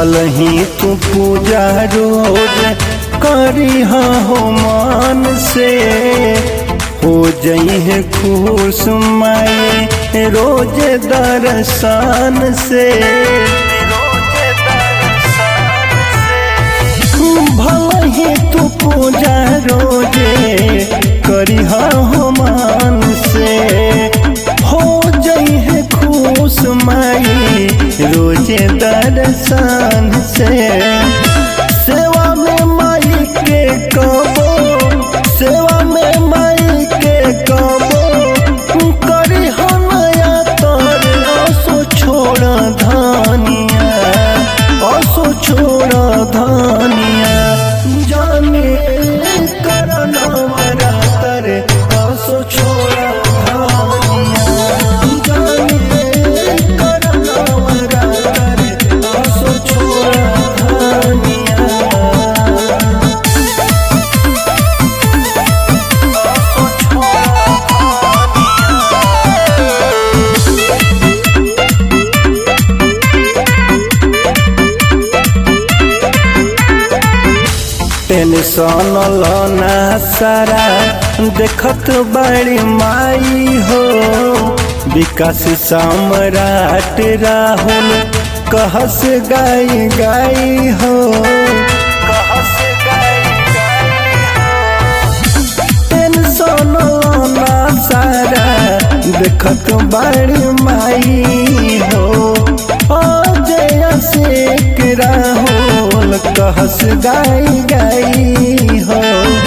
भल ही तू पूजा रोज करी हो मान से हो जई है खुश माए रोज दर्शन से भल ही तू पूजा रोजे करी हो मान से हो जई है खुश माई रोजे दर्शन से सेवा में माई के कबो सेवा में माई के कबो करी हो नया तर असो छोड़ धानिया असो छोड़ धानिया जाने करना मरा तर असो छोड़ धानिया जाने करना मरा तर असो छोड़ धानिया टेंशन लना सारा देखत बड़ी माई हो विकास सम्राट राहुल कहस गाई गाई हो टेंशन लना सारा देखत बड़ी माई हो अजय शेख राहुल कहस गाई गाई हो